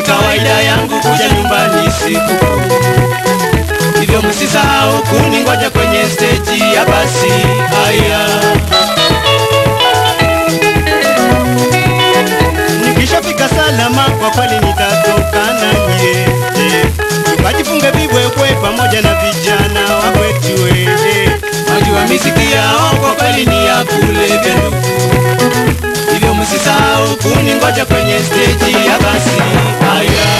ni kawaida yangu kuja nyumbani sikukuu, hivyo msisahau kuningoja kwenye steji ya basi. Haya, nikishafika salama, kwa kweli nitatoka na nyie, tukajifunge vibwebwe pamoja na vijana wa kwetu. eh. Najua miziki yao kwa kweli ni ya kulevya ndugu hivyo msisahau kuningoja kwenye steji ya basi. Haya,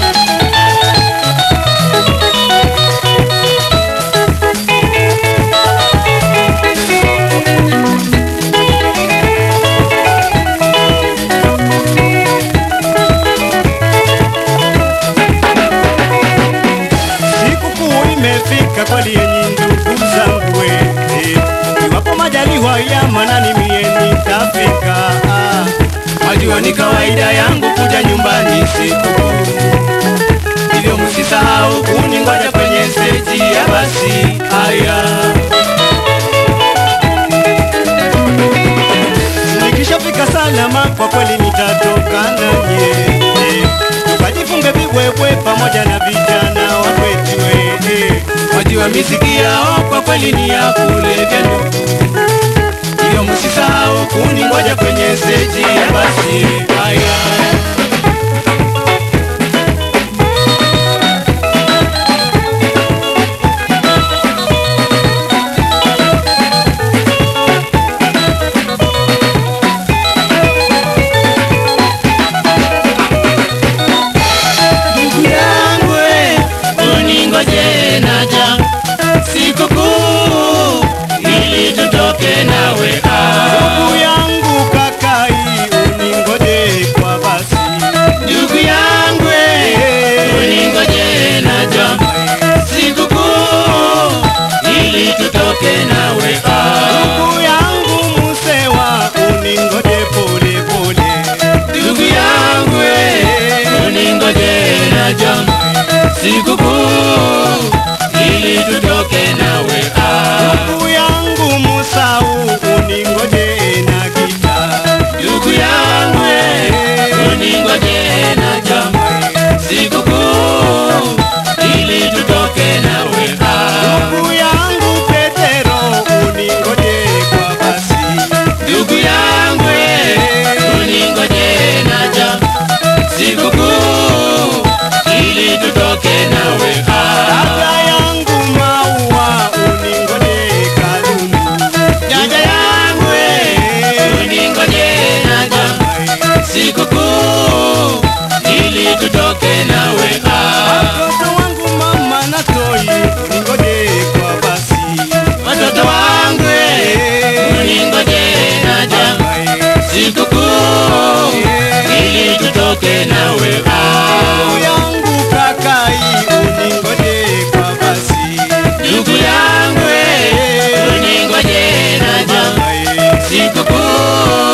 sikukuu imefika kweli, yenyi ndugu zangu, eh, iwapo majaliwa ya manani mie nitafika. Ah, Najua ni kawaida yangu kuja nyumbani sikukuu, hivyo msisahau kuningoja kwenye steji ya basi. Haya, nikishafika salama, kwa kweli nitatoka na nyie, eh, tukajifunge vibwebwe pamoja na vijana wa kwetu. eh, eh. Najua miziki yao kwa kweli ni ya kulevya ndugu hivyo msisahau kuningoja kwenye steji ya basi. Haya, ndugu yangu, eh, uningoje naja sikukuu ili tutoke nawe ah. Ndugu yangu kakai, uningoje kwa basi. Ndugu yangu eh, uningoje naja sikukuu ili tutoke nawe ah. Ndugu yangu Musewa, uningoje pole pole. Ndugu yangu eh, uningoje naja sikukuu ili tutoke nawe ah. Ndugu yangu Musau, uningoje na gita. Ndugu yangu eh, uningoje na jama sikukuu ili tutoke nawe ah. Ndugu yangu Petero, uningoje kwa basi. Ndugu yangu eh, uningoje na jama sikukuu ili tutoke nawe ah. Dada yangu Maua, uningoje Kalundu. Dada yangu eh, uningoje na jama sikukuu ili tutoke nawe ah. Watoto wangu mama na Toi, uningoje kwa basi. Watoto wangu eh, uningoje na jama sikukuu ili tutoke nawe ah. Ndugu yangu kakai, uningoje kwa basi. Ndugu yangu eh, uningoje na jama sikukuu